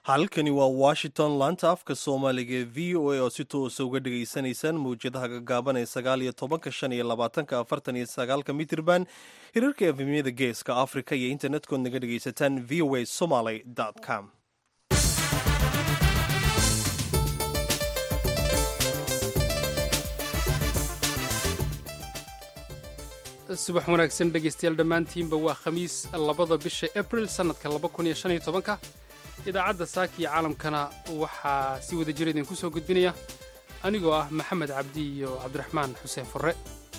halkani waa washington laanta afka soomaaliga ee v o a oo si toosa uga dhegaysanaysaan mawjadaha gagaaban ee sagaal iyo tobanka shan iyo labaatanka afartan iyo sagaalka mitirban hirarka efemyada geeska africa iyo internet-kood naga dhegaysataan v o a somaly com subax wanaagsan dhegaystayaal dhammaantiinba waa khamiis labada bisha abril sannadka laba kun iyo shan iyo tobanka idaacadda saaka iyo caalamkana waxaa si wada jira idinku soo gudbinaya anigoo ah maxamed cabdi iyo cabdiraxmaan xuseen furre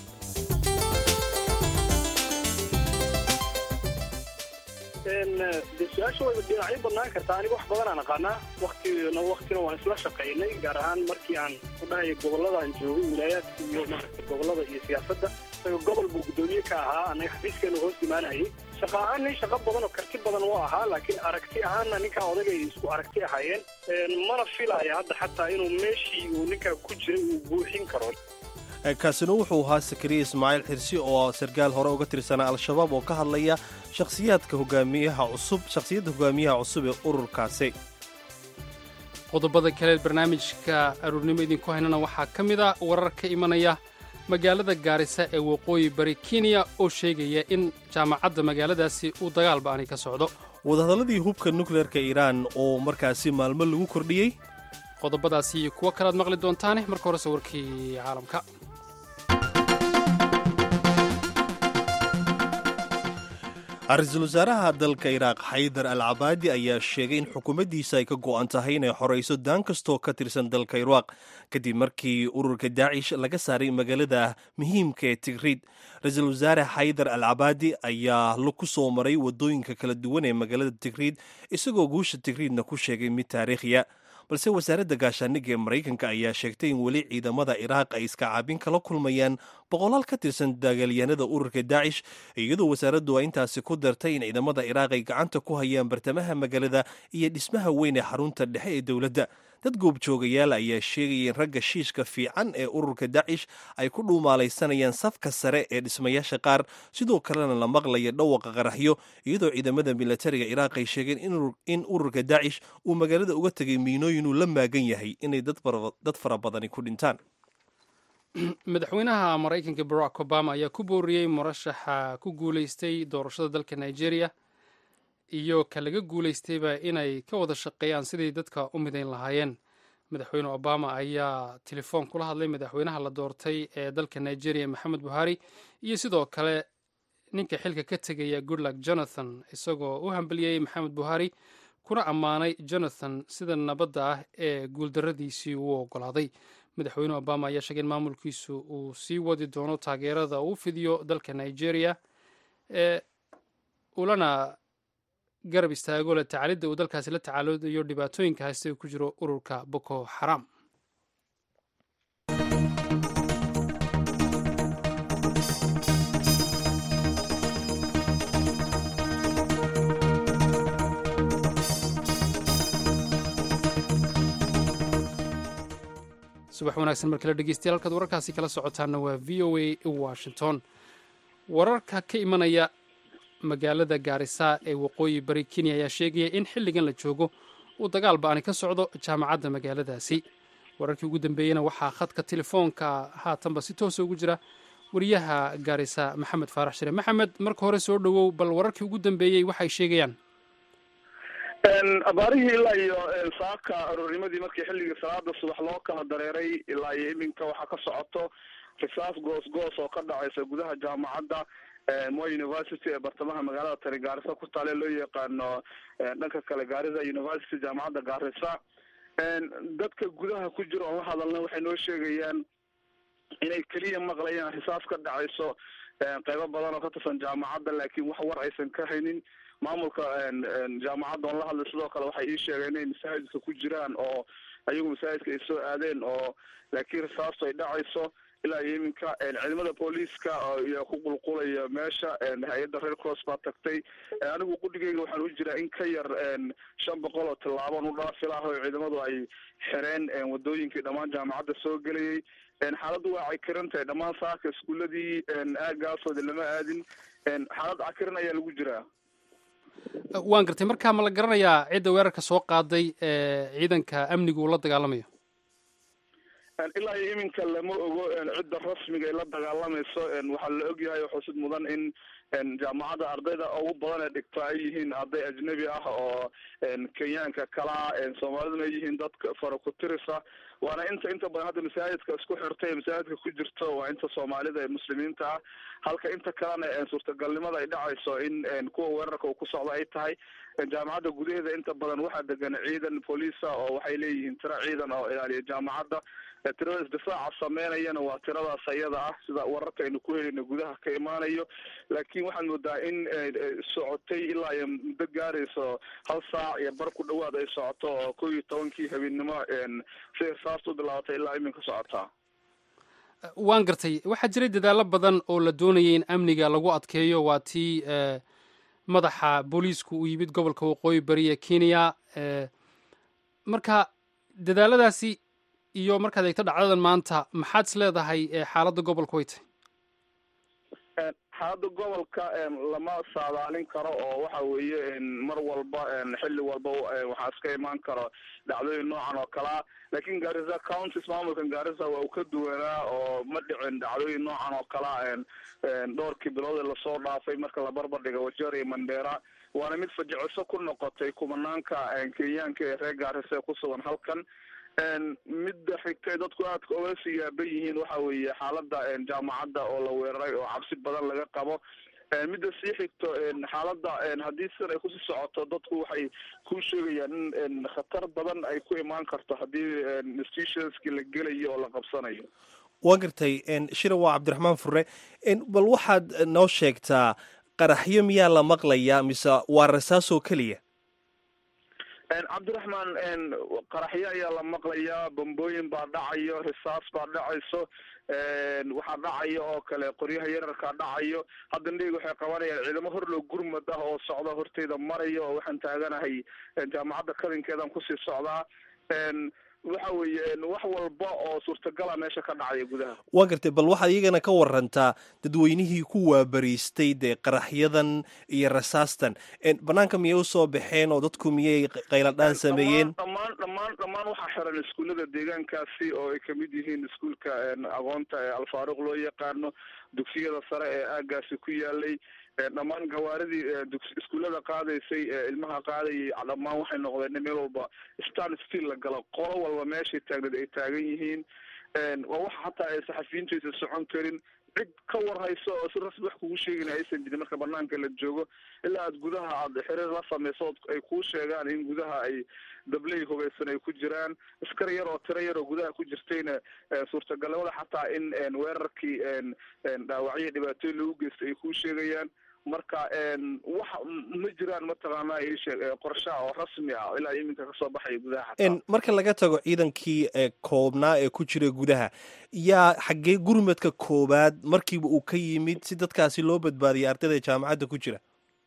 de su-aasha wayba dhinacyo badnaan kartaa aniga wax badanaan aqaanaa waktina waktina waan isla shaqaynay gaar ahaan markii aan ku dhahayo gobollada aan joogay wilaayaadka iyo maarata gobollada iyo siyaasadda isaga gobol buu guddoomiye ka ahaa annaga xafiiskeenu hoos imaanayay shaqa ahaan nin shaqo badan oo karti badan u ahaa laakiin aragti ahaanna ninkaa odagay isku aragti ahaayeen mana filaya hadda xataa inuu meeshii uu ninkaa ku jiray uu buuxin karo kaasina wuxuu ahaa sakariya ismaaciil xirsi oo sarkaal hore uga tirsanaa al-shabaab oo ka hadlaya shakhsiyaadka hogaamiyaha cusub shakhsiyadda hogaamiyaha cusub ee ururkaasi qodobada kale barnaamijka aruurnimo idinku haynana waxaa ka mid a warar ka imanaya magaalada gaarisa ee waqooyi bari kenya oo sheegaya in jaamacadda magaaladaasi uu dagaal ba'ani ka socdo wadahadalladii hubka nukleerka iiraan oo markaasi maalmo lagu kordhiyey qodobadaasi iyo kuwo kalead maqli doontaane marka horese warkii caalamka ra-iisul wasaaraha dalka iraaq xaydar al cabaadi ayaa sheegay in xukuumaddiisa ay ka go'an tahay inay xorayso daan kastoo ka tirsan dalka iraaq kadib markii ururka daacish laga saaray magaalada muhiimka ee tigriid ra-iisul wasaare xaydar al cabaadi ayaa ku soo maray waddooyinka kala duwan ee magaalada tigriid isagoo guusha tigriidna ku sheegay mid taariikhiya balse wasaaradda gaashaaniga ee maraykanka ayaa sheegtay in weli ciidamada iraaq ay iska caabin kala kulmayaan boqolaal ka tirsan dagaalyahanada ururka daacish iyadoo wasaaraddu ay intaasi ku dartay in ciidamada iraaq ay gacanta ku hayaan bartamaha magaalada iyo dhismaha weyn ee xarunta dhexe ee dowladda dad goobjoogayaal ayaa sheegaya in ragga shiishka fiican ee ururka daacish ay ku dhuumaalaysanayaan safka sare ee dhismayaasha qaar sidoo kalena la maqlaya dhawaqa qaraxyo iyadoo ciidamada milatariga iraaq ay sheegeen in ururka daacish uu magaalada uga tegay miinooyin uu la maagan yahay inay dad fara badani ku dhintaan madaxweynaha maraykanka barack obama ayaa ku booriyey murashaxa ku guulaystay doorashada dalka nigeria iyo ka laga guulaystayba inay ka wada shaqeeyaan sidii dadka u midayn lahaayeen madaxweyne obama ayaa telefoon kula hadlay madaxweynaha la doortay ee dalka nigeria maxamed buhari iyo sidoo kale ninka xilka ka tegaya goodluck jonathan isagoo u hambeliyey maxamed buhari kuna ammaanay jonathan sida nabadda ah ee guuldarradiisii uu ogolaaday madaxweyne obama ayaa sheegay in maamulkiisu uu sii wadi doono taageerada uu fidiyo dalka nigeria ee ulana garab istaago le tacalidda uu dalkaasi la tacaalodayo dhibaatooyinka haysta uu ku jiro ururka boko xaram subax wanaagsan mar kale dhegeystayaal halkaad wararkaasi kala socotaanna waa v o a washington wararka ka imanaya magaalada gaarisa ee waqooyi bari kenya ayaa sheegaya in xilligan la joogo uu dagaal ba'ani ka socdo jaamacadda magaaladaasi wararkii ugu dambeeyeyna waxaa khadka telefoonka haatanba si toosa ugu jira wariyaha gaarisa maxamed faarax shire maxamed marka hore soo dhowow bal wararkii ugu dambeeyey waxay sheegayaan abaarihii ilaa iyo saaka aroornimadii markii xilligii salaada subax loo kala dareeray ilaa iyo iminka waxaa ka socoto risaas goos goos oo ka dhacaysa gudaha jaamacadda moy university ee bartamaha magaalada tani gaarisa ku taale loo yaqaano dhanka kale gaarisa university jaamacadda gaarisa dadka gudaha ku jira oon la hadalna waxay noo sheegayaan inay keliya maqlayaan risaas ka dhacayso qeybo badan oo ka tirsan jaamacadda laakiin wax war aysan ka haynin maamulka jaamacadda oon la hadlay sidoo kale waxay ii sheegeen inay masaajidka ku jiraan oo ayagu masaajidka ay soo aadeen oo laakiin risaastu ay dhacayso ilaa iyo iminka ciidamada booliiska iyo ku qulqulaya meesha hay-adda red cross baa tagtay anigu qudhigeyga waxaan u jiraa in ka yar shan boqol oo tillaaban u dhaafi laha oo ciidamadu ay xireen wadooyinkii dhammaan jaamacadda soo gelayay xaaladdu waa cakiran tahay dhammaan saaka iskuuladii aagaasooda lama aadin xaalad cakiran ayaa lagu jiraa waan gartay markaa ma la garanayaa cidda weerarka soo qaaday ee ciidanka amnigu uu la dagaalamayo ilaa iyo iminka lama ogo cidda rasmiga ay la dagaalamayso waxaa la ogyahay xusid mudan in jaamacadda ardayda ugu badan ee dhigta ay yihiin arday ajnabi ah oo kenyaanka kalaa soomaaliduna ay yihiin dadka fara ku tirisa waana inta inta badan hadda masaajidka isku xirtay ee masaajidka ku jirto waa inta soomaalida ee muslimiinta ah halka inta kalena suurtagalnimada ay dhacayso in kuwa weerarka uu ku socdo ay tahay jaamacadda gudaheeda inta badan waxaa degan ciidan booliisa oo waxay leeyihiin tiro ciidan oo ilaaliya jaamacadda tirada isdifaaca sameynayana waa tiradaas ayada ah sida wararka aynu ku helayno gudaha ka imaanayo laakiin waxaad moodaa in socotay ilaa iyo muddo gaarayso hal saac iyo bar ku dhawaad ay socoto oo kow iyo tobankii habeennimo si irsaasta u bilaabatay ilaa iminka socotaa waan gartay waxaa jiray dadaallo badan oo la doonayay in amniga lagu adkeeyo waa tii madaxa booliisku uu yimid gobolka waqooyi bari ee kenya marka dadaaladaasi iyo markaad eegto dhacdadan maanta maxaad is leedahay xaaladda gobolka way tahay xaaladda gobolka lama saadaalin karo oo waxa weeye mar walba xilli walba waxaa iska imaan karo dhacdooyin noocan oo kalea laakiin garissa counties maamulkan garissa waa uu ka duwanaa oo ma dhicin dhacdooyin noocan oo kalea dhowrkii bilood ee lasoo dhaafay marka la barbar dhiga wajeer iyo mandera waana mid fajiciso ku noqotay kumanaanka kenyaanka ee reer garissa ee ku sugan halkan midda xigtay dadku aadka oga sii yaaban yihiin waxa weeye xaaladda jaamacadda oo la weeraray oo cabsi badan laga qabo midda sii xigto xaaladda haddii sidan ay kusii socoto dadku waxay ku sheegayaan in khatar badan ay ku imaan karto haddii institutionski la gelayo oo la qabsanayo waa gartay shira waa cabdiraxmaan fure bal waxaad noo sheegtaa qaraxyo miyaa la maqlayaa mise waa rasaasoo keliya cabdiraxmaan qaraxyo ayaa la maqlayaa bambooyin baa dhacayo risaas baa dhacayso waxaa dhacayo oo kale qoryaha yararkaa dhacayo hadda ndheyg waxay qabanayaan ciidamo horlow gurmad ah oo socda horteyda marayo oo waxaan taaganahay jaamacadda kadinkeedan kusii socdaa waxa weeye wax walba oo suurtagala meesha ka dhacaya gudaha waa gartay bal waxaad iyagana ka warantaa dadweynihii ku waabariistay dee qaraxyadan iyo rasaastan banaanka miyay usoo baxeen oo dadku miyay qayladhaan sameeyeen dhammaan dhammaan dhammaan waxaa xiran iskuullada deegaankaasi oo ay kamid yihiin iskuulka aqoonta ee alfaaruq loo yaqaano dugsiyada sare ee aagaasi ku yaalay dhammaan gawaaridii iskuullada qaadaysay ilmaha qaadayay dhammaan waxay noqdeen meel walba stan still la galo qolo walba meeshay taagneed ay taagan yihiin waa waxa hataa ay saxafiyiintu aysan socon karin cid ka war hayso oo si rasmi wax kugu sheegin aysan jirin marka banaanka la joogo ilaa aad gudaha aad xiriir la samayso ay kuu sheegaan in gudaha ay dabley hogeysan ay ku jiraan askar yar oo tiro yar oo gudaha ku jirtayna suurtagalnimada xataa in weerarkii dhaawacyo dhibaatooyin lagu geystay ay kuu sheegayaan marka wax ma jiraan mataqaanaa ishee qorshaha oo rasmi ah ilaa iminka kasoo baxaya gudaha xataa marka laga tago ciidankii koobnaa ee ku jira gudaha yaa xaggee gurmadka koowaad markiiba uu ka yimid si dadkaasi loo badbaadiyay ardayda jaamacadda ku jira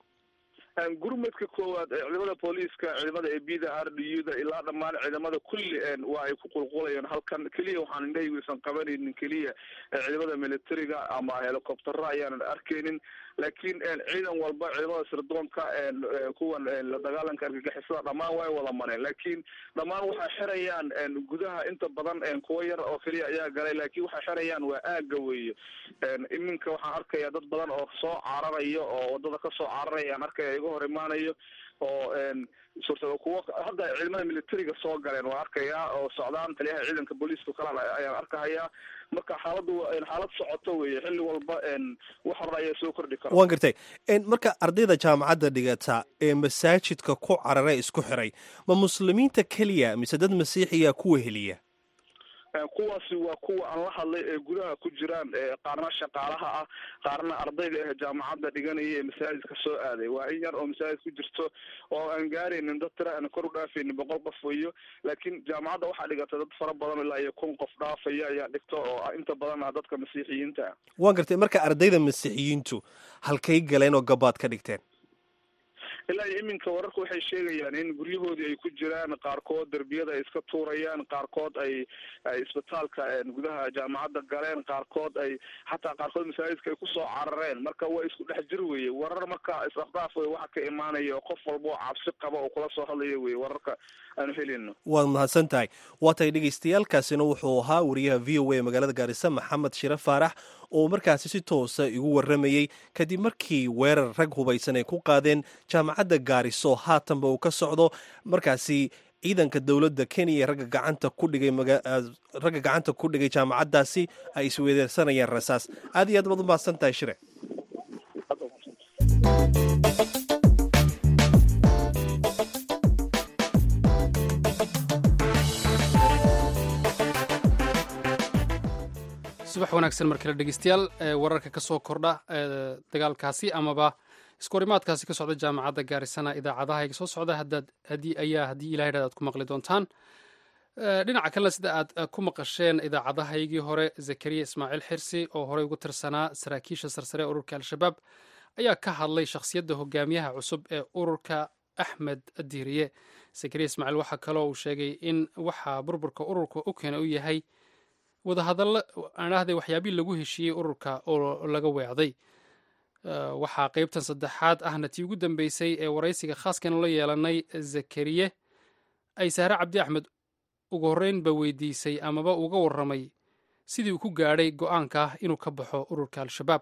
gurmadka koowaad ciidamada booliiska ciidamada ebida r d u da ilaa dhammaan ciidamada kulli waa ay ku qulqulayeen halkan keliya waxaan indhahaygu isan qabanaynin keliya ciidamada militariga ama helicoptera ayaanan arkaynin laakiin ciidan walba ciidamada sirdoonka kuwan la dagaalanka argagixisada dhammaan way wada mareen laakiin dhammaan waxay xirayaan gudaha inta badan kuwo yar oo keliya ayaa galay laakiin waxay xirayaan waa aaga weeye iminka waxaan arkaya dad badan oo soo cararayo oo wadada kasoo cararaya aan arkaya iga hor imaanayo oo suurta kuwo hadda ciidamada militariga soo galeen waa arkayaa oo socdaan taliyaha ciidanka booliiska kale ayaan arkahayaa marka xaaladdu xaalad socoto weeye xilli walba wax hore ayaa soo kordhi kara waan gartay marka ardayda jaamacadda dhigata ee masaajidka ku carare isku xiray ma muslimiinta keliya mise dad masiixiya kuwa heliya kuwaasi waa kuwa aan la hadlay ee gudaha ku jiraan qaarna shaqaalaha ah qaarna ardayda ah jaamacadda dhiganaya ee masaajidka soo aaday waa in yar oo masaajid ku jirto oo aan gaaraynin dad tira aan kor u dhaafaynin boqol qof weyo laakiin jaamacadda waxaa dhigata dad fara badan ilaa iyo kun qof dhaafaya ayaa dhigta oo inta badan ah dadka masiixiyiinta ah waan gartay marka ardayda masiixiyiintu halkay galeen oo gabaad ka dhigteen ilaa iyo iminka wararku waxay sheegayaan in guryahoodii ay ku jiraan qaarkood derbiyada ay iska tuurayaan qaarkood ay ay isbitaalka gudaha jaamacadda galeen qaarkood ay xataa qaarkood masaajidka ay kusoo carareen marka waa isku dhex jir weye warar marka is-afdaaf wey waxa ka imaanaya qof walba oo cabsi qaba oo kula soo hadlaya weye wararka aanu helayno waad mahadsan tahay waa tahay dhegeystayaaalkaasina wuxuu ahaa wariyaha v o a magaalada gaarisa maxamed shire faarax oo markaasi si toosa igu waramayey kadib markii weerar rag hubaysan ay ku qaadeen jaamacadda gaariso haatanba uu ka socdo markaasi ciidanka dowladda kenya ee ragga gacanta ku dhigay ragga gacanta ku dhigay jaamacaddaasi ay isweedeersanayeen rasaas aad iyo aad baad u mahadsan tahay shire subax wanaagsan mar kale dhegeystayaal wararka ka soo kordha dagaalkaasi amaba iskorimaadkaasi ka socda jaamacadda gaarisana idaacadaha soo socda haddii ayaa haddii ilahay dhad aad ku maqli doontaan dhinaca kalena sida aad ku maqasheen idaacadahaygii hore zakariya ismaaciil xirsi oo horey ugu tirsanaa saraakiisha sarsare ee ururka al-shabaab ayaa ka hadlay shakhsiyadda hogaamiyaha cusub ee ururka axmed diiriye zakariya ismaaciil waxaa kaloo uu sheegay in waxa burburka ururka u keena u yahay wadahadallo aanahday waxyaabihii lagu heshiiyey ururka oo laga weecday waxaa qeybtan saddexaad ahna tii ugu dambeysay ee waraysiga khaaskanu la yeelanay zakariye ay saare cabdi axmed ugu horreynba weydiisay amaba uga warramay sidii uu ku gaadhay go-aanka ah inuu ka baxo ururka al-shabaab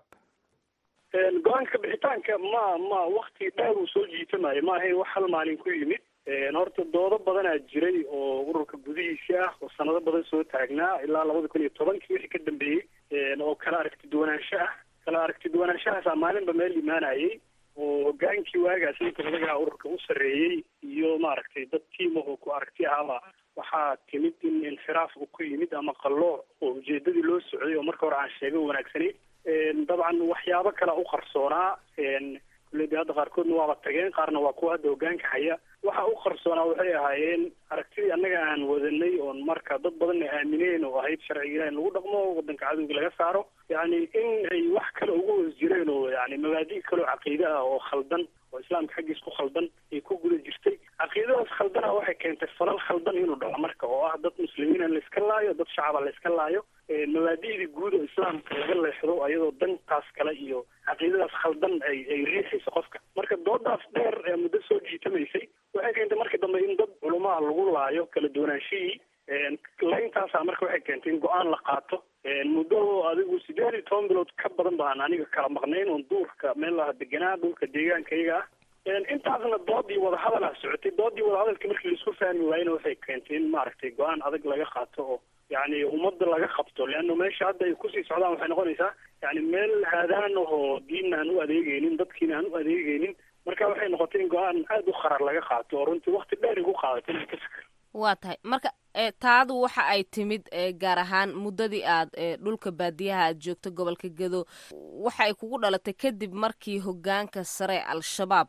go-aanka bixitaanka ma ma wakti dheer uu soo jiitamayo ma ahayn wax hal maalin ku yimid horta doodo badanaa jiray oo ururka gudihiisa ah oo sanado badan soo taagnaa ilaa labada kun iyo tobankii wixii ka dambeeyey oo kala aragti duwanaansho ah kala aragti duwanaanshahaasa maalinba meel imaanayay oo hogaankii waagaas ninka odagaha ururka u sarreeyey iyo maaragtay dad tiimahoo ku aragti ahaba waxaa timid in inxiraaf uu ku yimid ama qallooc oo ujeedadii loo socday oo marka hore aan sheega wanaagsanayn dabcan waxyaabo kalea u qarsoonaa kulle de hadda qaarkoodna waaba tageen qaarna waa kuwa hadda hogaanka haya waxa u qarsoonaa waxay ahaayeen aragtidii annaga aan wadanay oon marka dad badanna aamineen oo ahayd sharciga ilah in lagu dhaqmo wadanka cadowga laga saaro yacni in ay wax kale uga hoos jireen oo yani mabaadi' kaleo caqiide ah oo khaldan oo islaamka xaggiis ku khaldan ay ku guda jirtay caqiidadaas khaldana waxay keentay falal khaldan inuu dhaco marka oo ah dad muslimiina layska laayo dad shacaba layska laayo mabaadi'dii guud oo islaamka laga leexdo ayadoo dantaas kale iyo caqiidadaas khaldan ay ay riixayso qofka marka doodaas dheer ee muddo soo jiitamaysay waxay keentay markii dambe in dad culumaha lagu laayo kala duwanaanshihii layntaasa marka waxay keentay in go-aan la qaato muddo adigu sideed iyo toban bilood ka badan baan aniga kala maqnayn oon duurka meel laha deganaa dhulka deegaanka iyaga ah intaasna doodii wadahadal ah socotay doodii wadahadalka markii laisku fahmi waayena waxay keentay in maaragtay go-aan adag laga qaato oo yani ummadda laga qabto leanna meesha hadda ay kusii socdaan waxay noqonaysaa yani meel haadaan ahoo diinna aan u adeegeynin dadkiina aan u adeegeynin marka waxay noqotay in go-aan aada u qarar laga qaato oo runtii wakti dheer igu qaadatay inaan ka fikir waa tahay marka taadu waxa ay timid gaar ahaan muddadii aad dhulka baadiyaha aad joogto gobolka gedo waxa ay kugu dhalatay kadib markii hogaanka sare al-shabaab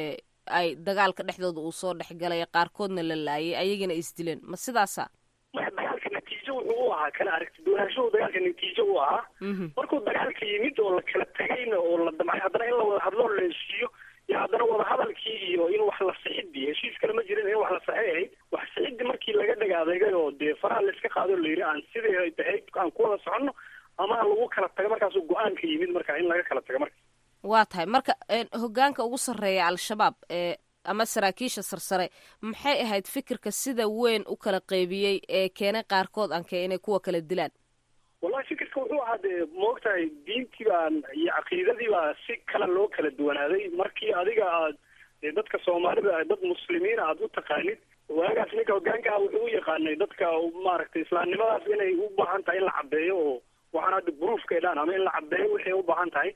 ay dagaalka dhexdooda uu soo dhexgalay qaarkoodna la laayay ayagana isdileen ma sidaasa dagaalka natiijo wuxuu u ahaa kala aragti duwanaanshahu dagaalka natiijo u ahaa markuu dagaalka yimid oo la kala tegayna oo la damcay haddana in la wada hadloo la heshiiyo iyo haddana wadahadalkii iyo in wax la sixidii heshiis kale ma jirin in wax la saxay ahayd wax sixidii markii laga dhagaadeegay oo dee faraha layska qaado la yidhi aan sidii ay tahay aan ku wada soconno ama lagu kala tago markaasuu go-aanka yimid marka in laga kala tago marka waa tahay marka hogaanka ugu sarreeya al-shabaab ee ama saraakiisha sarsare maxay ahayd fikirka sida weyn u kala qeybiyey ee keenay qaarkood anke inay kuwa kala dilaan wallahi fikirka wuxuu ahaa dee maogtahay diintii baan iyo caqiidadii baa si kale loo kala duwanaaday markii adiga aad dee dadka soomaalida dad muslimiina aad u taqaanid waagaas ninka hogaanka ah wuxuu u yaqaanay dadka maaragtay islaamnimadaas inay u baahan tahay in la caddeeyo oo waxaan hadda bruufka ay dhaan ama in la caddeeyo waxay u baahan tahay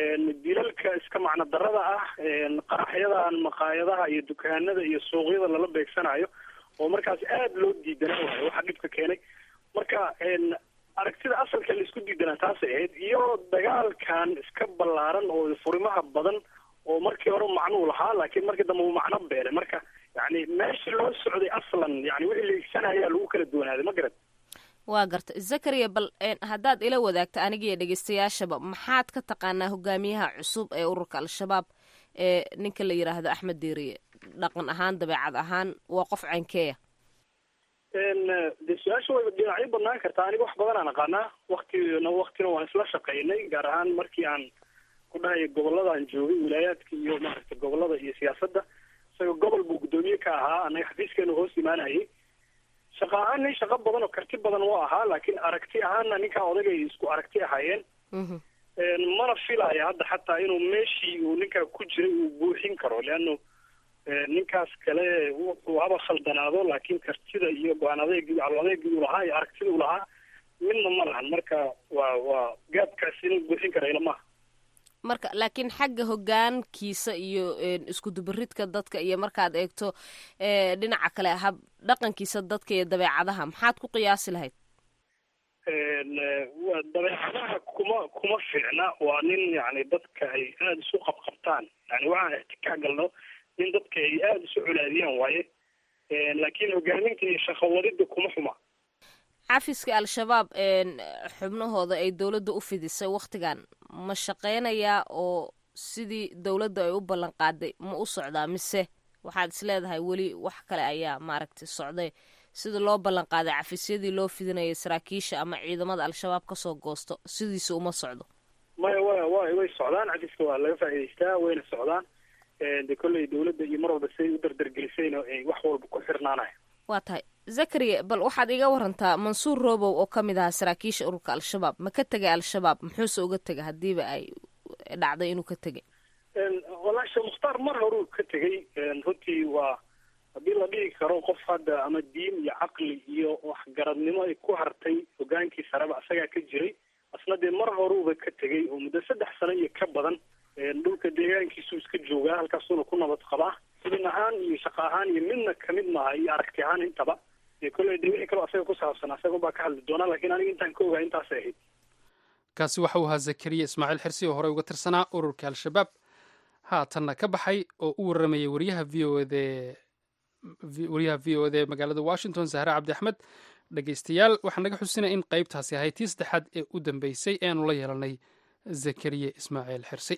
dilalka iska macno darada ah qaraxyadan maqaayadaha iyo dukaanada iyo suuqyada lala beegsanayo oo markaas aada loo diidanaa waayo waxa dhibka keenay marka aragtida asalka la isku diidanaa taasay ahayd iyo dagaalkan iska ballaaran oo furimaha badan oo markii hore macnuu lahaa laakiin markii dambe uu macno beelay marka yani meesha loo socday aslan yani wixii la igsanayaa lagu kala duwanaaday ma garat waa garta zakariya bal haddaad ila wadaagto anigiiyo dhegeystayaashaba maxaad ka taqaanaa hogaamiyaha cusub ee ururka al-shabaab ee ninka la yidhaahdo axmed deeriye dhaqan ahaan dabeecad ahaan waa qof caynkeeya de su-aasha way dhinacyo badnaan kartaa aniga wax badan aan aqaanaa waktina waktina waan isla shaqaynay gaar ahaan markii aan ku dhahayo gobolada aan joogay wilaayaadka iyo maaragta gobolada iyo siyaasadda isagao gobol buu guddoomiye ka ahaa anaga xafiiskeenu hoos imaanayay shaqa ahaan nin shaqo badan oo karti badan waa ahaa laakiin aragti ahaanna ninkaa odagay isku aragti ahaayeen mana filaya hadda xataa inuu meeshii uu ninkaa ku jiray uu buuxin karo leano ninkaas kale wuxuu haba khaldanaado laakiin kartida iyo go-aan adeegi cal adeegii uu lahaa iyo aragtida uu lahaa midna ma lahan marka waa waa gaabkaas inuu buuxin kara ilamaha marka laakiin xagga hogaankiisa iyo isku dubaridka dadka iyo markaad eegto dhinaca kale hab dhaqankiisa dadka iyo dabeecadaha maxaad ku qiyaasi lahayd dabeecadaha kuma kuma fiicna waa nin yani dadka ay aada isu qabqabtaan yani waxaan ixtikaa galno nin dadka ay aada isu colaadiyaan waaye laakiin hogaaminta iyo shaqawadida kuma xuma xafiska al-shabaab xubnahooda ay dowladda u fidisay wakhtigan ma shaqeynayaa oo sidii dowladda ay u ballan qaaday ma u socdaa mise waxaad is leedahay weli wax kale ayaa maaragtay socday sida loo ballan qaaday cafisyadii loo fidinayay saraakiisha ama ciidamada al-shabaab kasoo goosto sidiisa uma socdo maya wa wa way socdaan cafiska waa laga faa'idaystaa wayna socdaan de kolley dowladda iyo mar walba siday u dardargelisayna ay wax walba ku xirnaanaya waa tahay zakariya bal waxaad iga warantaa mansuur robow oo ka mid ahaa saraakiisha ururka al-shabaab ma ka tegay al-shabaab muxuuse uga tegay haddiiba ay dhacday inuu ka tegay wallaahi sheekh mukhtaar mar horuu ka tegay runtii waa haddii la dhihi karo qof hadda ama diin iyo caqli iyo waxgaradnimo ay ku hartay hogaankii sareba isagaa ka jiray asna dee mar horuuba ka tegay oo muddo saddex sano iyo ka badan dhulka deegaankiisuu iska joogaa halkaasuuna ku nabad qabaa xubin ahaan iyo shaqo ahaan iyo midna kamid maaha iyo aragti ahaan intaba dee kolley de wixii kaloo asaga ku saabsan asaga baa ka hadli doonaa lakiin aniga intaan ka ogaa intaasay ahayd kaasi waxa uu ahaa zakariya ismaaciil xirsi oo horey uga tirsanaa ururka al-shabaab haatanna ka baxay oo u warramayay wariyaha v o ede wariyaha v o ede magaalada washington sahre cabdi axmed dhegeystayaal waxaa naga xusinaya in qaybtaasi ahayd tii saddexaad ee u dambeysay ee aanu la yeelanay zakariya ismaaciil xirsi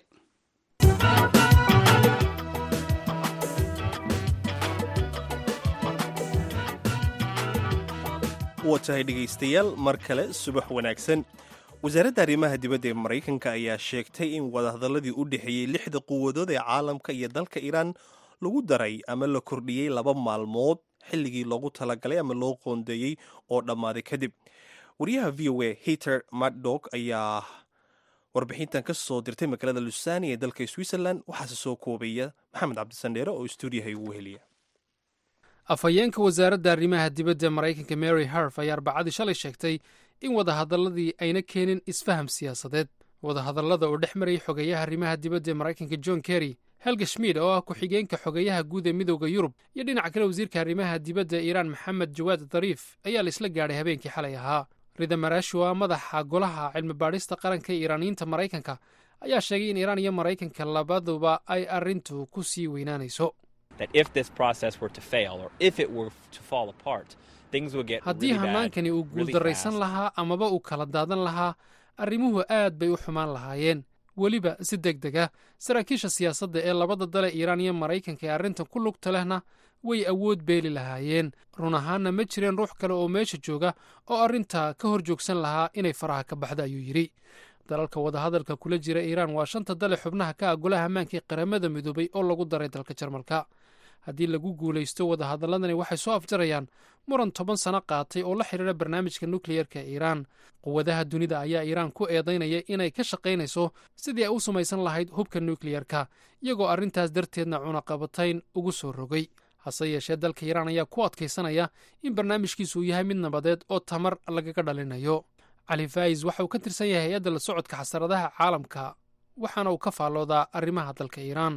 waa tahay dhegaystayaal mar kale subax wanaagsan wasaaradda arrimaha dibadda ee maraykanka ayaa sheegtay in wadahadalladii u dhexeeyey lixda quwadood ee caalamka iyo dalka iiraan lagu daray ama la kordhiyey laba maalmood xilligii loogu talagalay ama loo qoondeeyey oo dhammaaday kadib wariyaha v o a heter maddock ayaa warbixintan ka soo dirtay magaalada lusani ee dalka switzerland waxaase soo koobaya maxamed cabdisandheere oo stuudiyaha igu heliya afhayeenka wasaaradda arrimaha dibadda maraykanka mary harf ayaa arbacadii shalay sheegtay in wadahadalladii ayna keenin isfaham siyaasadeed wadahadallada oo dhex marayay xogeeyaha arrimaha dibadda ee maraykanka john kerry helga schmid oo ah ku-xigeenka xogeeyaha guud ee midooda yurub iyo dhinaca kale wasiirka arrimaha dibadda iiraan maxamed jawaad dariif ayaa la isla gaadhay habeenkii xalay ahaa rida maraashi oo ah madaxa golaha cilmi baadhista qaranka ee iiraaniyiinta maraykanka ayaa sheegay in iiraan iyo maraykanka labaduba ay arrintu ku sii weynaanayso haddii hanaankani uu guuldarraysan lahaa amaba uu kala daadan lahaa arrimuhu aad bay u xumaan lahaayeen weliba si deg deg ah saraakiisha siyaasadda ee labada dale iiraan iyo maraykanka ee arrintan ku lugta lehna way awood beeli lahaayeen run ahaanna ma jireen ruux kale oo meesha jooga oo arrinta ka hor joogsan lahaa inay faraha ka baxda ayuu yidhi dalalka wadahadalka kula jira iiraan waa shanta dale xubnaha ka ah golaha ammaanka ee qaramada midoobay oo lagu daray dalka jarmalka haddii lagu guulaysto wadahadaladani waxay soo afjarayaan muran toban sano qaatay oo la xidhiira barnaamijka nukleyerka ee iiraan quwadaha dunida ayaa iiraan ku eedaynaya inay ka shaqaynayso sidii ay u samaysan lahayd hubka nukleyerka iyagoo arrintaas darteedna cunaqabatayn ugu soo rogay hase yeeshee dalka iiraan ayaa ku adkaysanaya in barnaamijkiisu uu yahay mid nabadeed oo tamar lagaga dhalinayo cali faayis waxa uu ka tirsan yahay hay-adda la socodka xasaradaha caalamka waxaana uu ka faalloodaa arrimaha dalka iiraan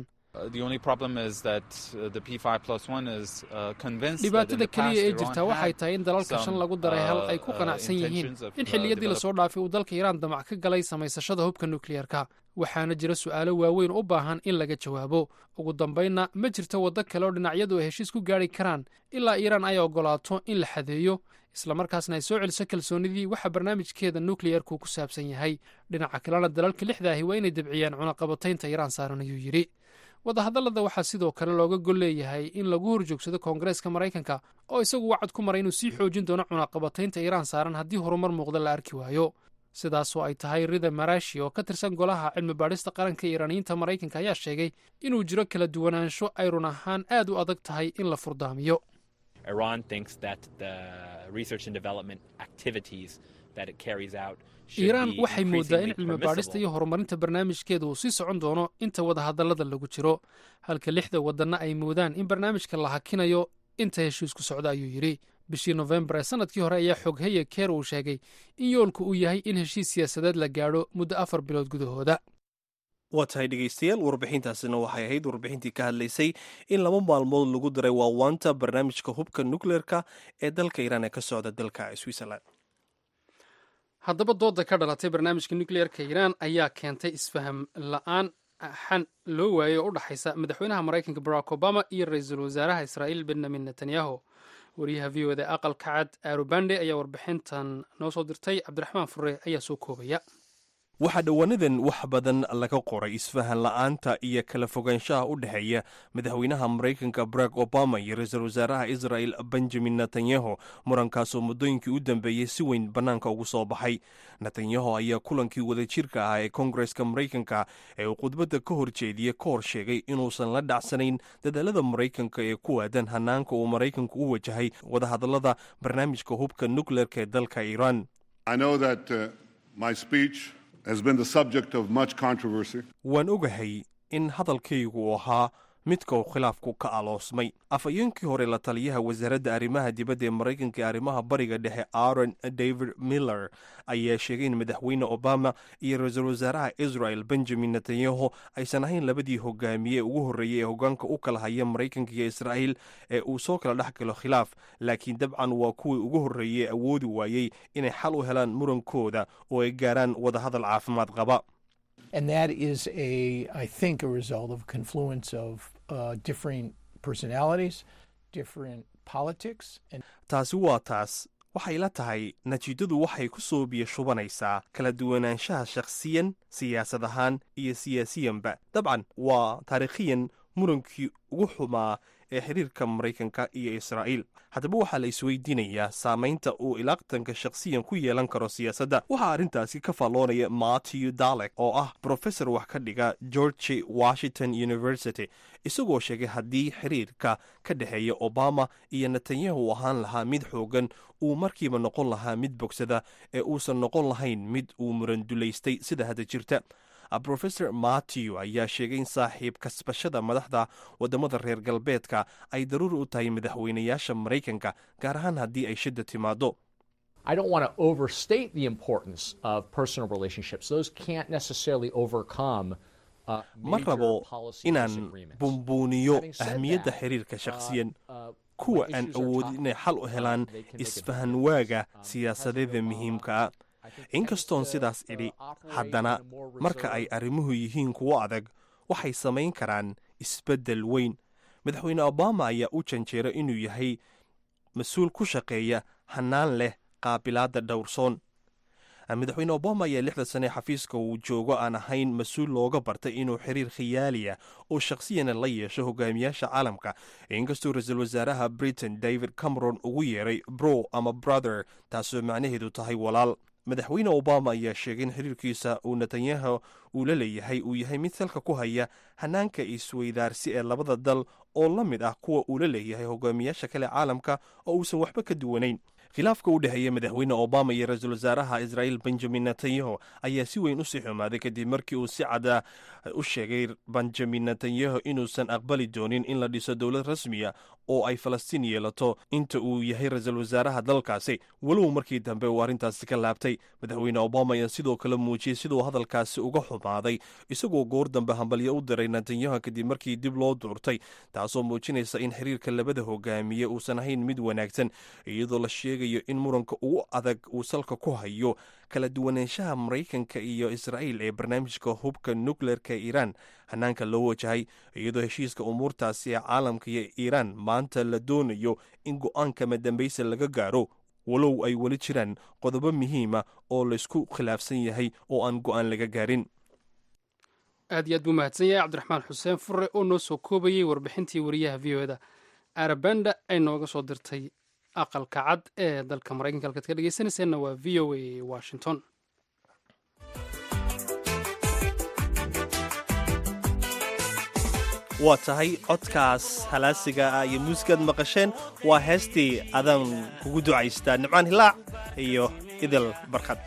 dhibaatada keliya ee jirtaa waxay tahay in dalalka shan lagu daray hal ay ku qanacsan yihiin in xilliyadii lasoo dhaafay uu dalka iiraan damac ka galay samaysashada hubka nukleyerka waxaana jira su'aalo waaweyn u baahan in laga jawaabo ugu dambaynna ma jirto waddo kale oo dhinacyadu ay heshiis ku gaadhi karaan ilaa iiraan ay oggolaato in la xadeeyo islamarkaasna ay soo celiso kalsoonidii waxa barnaamijkeeda nukleyerku ku saabsan yahay dhinaca kalena dalalka lixda ahi waa inay debciyaan cunaqabataynta iiraan saaran ayuu yidhi wadahadallada waxaa sidoo kale looga gol leeyahay in lagu horjoogsado koongareeska maraykanka oo isagu wacad ku maray inuu sii xoojin doono cunaqabataynta iiraan saaran haddii horumar muuqda la arki waayo sidaasoo ay tahay rida marashi oo ka tirsan golaha cilmi baadhista qaranka iiraaniyiinta maraykanka ayaa sheegay inuu jiro kala duwanaansho ay run ahaan aad u adag tahay in la furdaamiyo iiraan waxay moodaa in cilmi baadhista iyo horumarinta barnaamijkeeda uu sii socon doono inta wadahadallada lagu jiro halka lixda waddanna ay moodaan in barnaamijka la hakinayo inta heshiisku socda ayuu yidhi bishii nofembar ee sanadkii hore ayaa xogheye keer uu sheegay in yoolku uu yahay in heshiis siyaasadeed la gaadho muddo afar bilood gudahooda waa tahay dhegaystayaal warbixintaasina waxay ahayd warbixintii ka hadlaysay in laba maalmood lagu daray waawaanta barnaamijka hubka nukleerka ee dalka iiraan ee ka socda dalka switzerland haddaba dooda ka dhalatay barnaamijka nukleerka iiraan ayaa keentay isfaham la-aan xan loo waayey oo u dhexaysa madaxweynaha maraykanka barack obama iyo ra-iisul wasaaraha israa'iil benyamin netanyahu wariyaha v o da aqalka cad arubande ayaa warbixintan noo soo dirtay cabdiraxmaan fure ayaa soo koobaya waxaa dhowaanadan wax badan laga qoray isfahan la'aanta iyo kala fogaanshaha u dhexeeya madaxweynaha maraykanka barack obama iyo ra-iisul wasaaraha israel benjamin netanyahu murankaasoo muddooyinkii u dambeeyey si weyn bannaanka ugu soo baxay netanyahu ayaa kulankii wadajirka ahaa ee koongareska maraykanka ee uu khudbadda ka hor jeediyey ka hor sheegay inuusan la dhacsanayn dadaalada maraykanka ee ku aadan hanaanka uu maraykanku u wajahay wadahadallada barnaamijka hubka nukleerka ee dalka iiraan waan ogahay in hadalkaygu uu ahaa midka uu khilaafku ka aloosmay afhayeenkii hore la taliyaha wasaaradda arrimaha dibadda ee maraykanka ee arrimaha bariga dhexe aaron david miller ayaa sheegay in madaxweyne obama iyo ra-iisul wasaaraha israel benjamin netanyahu aysan ahayn labadii hogaamiye ugu horreeyey ee hogaanka u kala haya maraykanka iyo israa'iil ee uu soo kala dhex galo khilaaf laakiin dabcan waa kuwii ugu horreeyey awoodi waayey inay xal u helaan murankooda oo ay gaaraan wadahadal caafimaad qaba and that is a i think a result of confluence of uh, different personalities different politics and taasi waa taas waxay la tahay natiijadu waxay ku soo biyo shubanaysaa kala duwanaanshaha shakhsiyan siyaasad ahaan iyo siyaasiyanba dabcan waa taariikhiyan murankii ugu xumaa ee xiriirka maraykanka iyo israa'iil haddaba waxaa la isweydiinayaa saamaynta uu ilaaqtanka shakhsiyan ku yeelan karo siyaasadda waxaa arrintaasi ka faalloonaya matthew dalek oo ah brofesor wax ka dhiga george washington university isagoo sheegay haddii xiriirka ka dhexeeya obama iyo netanyahu ahaan lahaa mid xoogan uu markiiba noqon lahaa mid bogsada ee uusan noqon lahayn mid uu murandulaystay sida hadda jirta brofesor matthew ayaa sheegay in saaxiib kasbashada madaxda waddamada reer galbeedka ay daruuri u tahay madaxweynayaasha maraykanka gaar ahaan haddii ay shidda timaado I don't want to overstate the importance of personal relationships. Those can't necessarily overcome uh, ma major rabo policy inaan disagreements. bumbuuniyo Having said ahmiyadda that, xiriirka uh, shakhsiyan uh, kuwa when aan issues are awoodin tough, inay xal u uh, helaan they can make a isfahan difference. waaga Um, siyaasadeeda President Obama, muhiimka ah I think, inkastoon tends to, sidaas uh, idhi operate haddana in a more marka ay reserved arrimuhu yihiin kuwo adag waxay samayn karaan isbeddel weyn madaxweyne obama ayaa u janjeera inuu yahay mas-uul ku shaqeeya hannaan leh qaabilaadda dhowrsoon madaxweyne obama ayaa lixda sane xafiiska uu joogo aan ahayn mas-uul looga bartay inuu xiriir khiyaaliya oo shakhsiyana la yeesho hogaamiyaasha caalamka inkastuu ra-iisul wasaaraha britain david cameron ugu yeeray bro ama brother taasoo macnaheedu tahay walaal madaxweyne obama ayaa sheegay in xiriirkiisa uu netanyahu uu la leeyahay uu yahay mid salka ku haya hanaanka isweydaarsi ee labada dal oo la mid ah kuwa uu la leeyahay hogaamiyaasha kale caalamka oo uusan waxba ka duwanayn khilaafka u dhexeeya madaxweyne obama iyo ra-iisul wasaaraha israel benjamin netanyahu ayaa si weyn usii xumaaday kadib markii uu si cada u sheegay benjamin netanyahu inuusan aqbali doonin in la dhiso dowlad rasmiya oo ay falastiin yeelato inta uu yahay ra-iisul wasaaraha dalkaasi walow markii dambe uu arrintaasi ka laabtay madaxweyne obama ayaa sidoo kale muujiyey siduu hadalkaasi uga xumaaday isagoo goor dambe hambalyo u diray netanyahu kadib markii dib loo duurtay taasoo muujinaysa in xiriirka labada hogaamiye uusan ahayn mid wanaagsan iyadoo la sheegayo in muranka ugu adag uu salka ku hayo kala duwanaanshaha maraykanka iyo israa'iil ee barnaamijka hubka nukleerka ee iiraan hanaanka loo wajahay iyadoo heshiiska umuurtaasi ee caalamka iyo iiraan maanta la doonayo in go-aanka madambaysa laga gaaro walow ay weli jiraan qodobo muhiima oo laysku khilaafsan yahay oo aan go-aan laga gaarin aad iyo aad buu mahadsan yahay cabdiraxmaan xuseen fure oo noo soo koobayey warbixintii wariyaha v o eda arabanda ay nooga soo dirtay aqalka cad ee dalka maraykanka halkaad ka dhegeysanayseena waa v o a washington waa tahay codkaas halaasiga ah iyo muusigaad maqasheen waa heestii adaan kugu ducaystaa nimcaan hilaac iyo idil barkad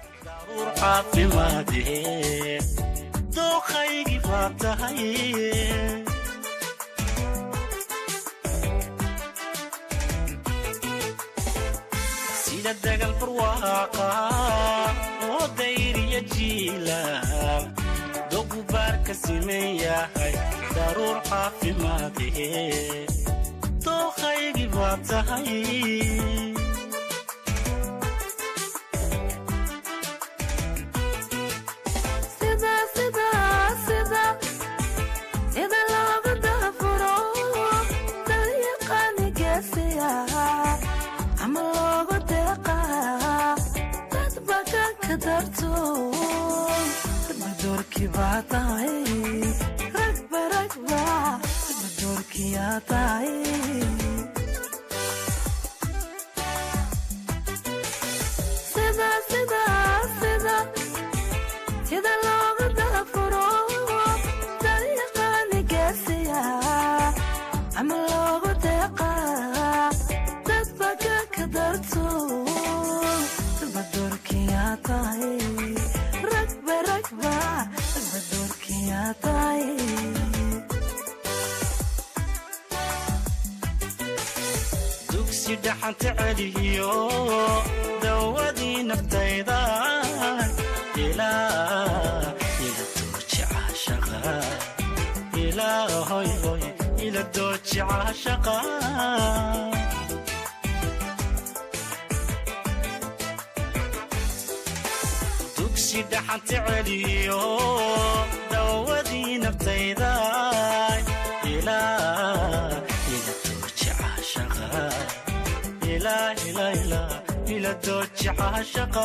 sida dagal barwaaqa oo dayriya jiilaal dogubaarka siman yahay daruur caafimaadee dooqaygii baa tahay dugsi dhaxanta celiyo dawadii naftayda ilaa ila dooji caashaqa ilaa hoy hoy ila dooji caashaqa dugsi dhaxanta celiyo dawadii naftayda ilaa ila dooji caashaqa ilaa ilaa ilaa ila dooji caashaqa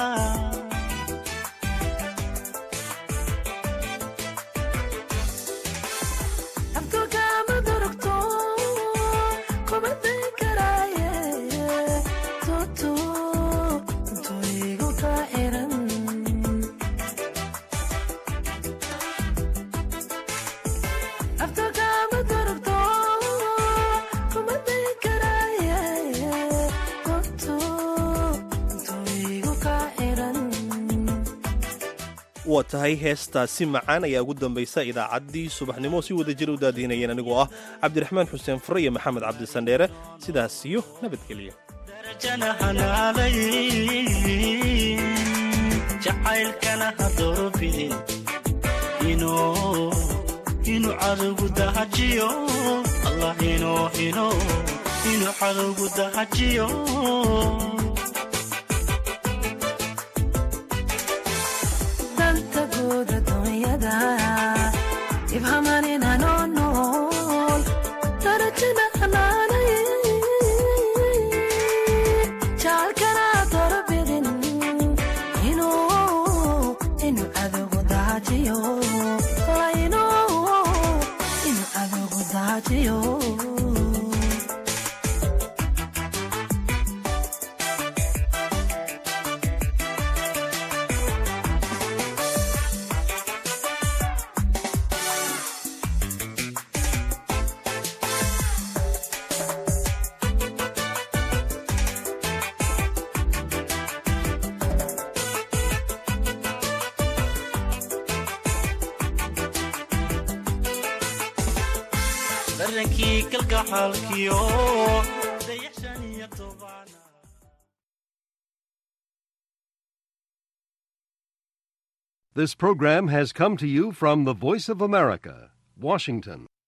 waa tahay heestaasi macaan ayaa ugu dambaysa idaacaddii subaxnimo si wada jir u daadiinayeen anigoo ah cabdiraxmaan xuseen fure iyo maxamed cabdisandheere sidaas iyo nabadgelyo darajana hanaalay jacaylkana ha doorobidin inuu inuu cadowgu dahajiyo allah inuu inuu inuu cadowgu dahajiyo darankii kalgacaalkiyo dayaxshan iyo toban This program has come to you from the Voice of America, Washington.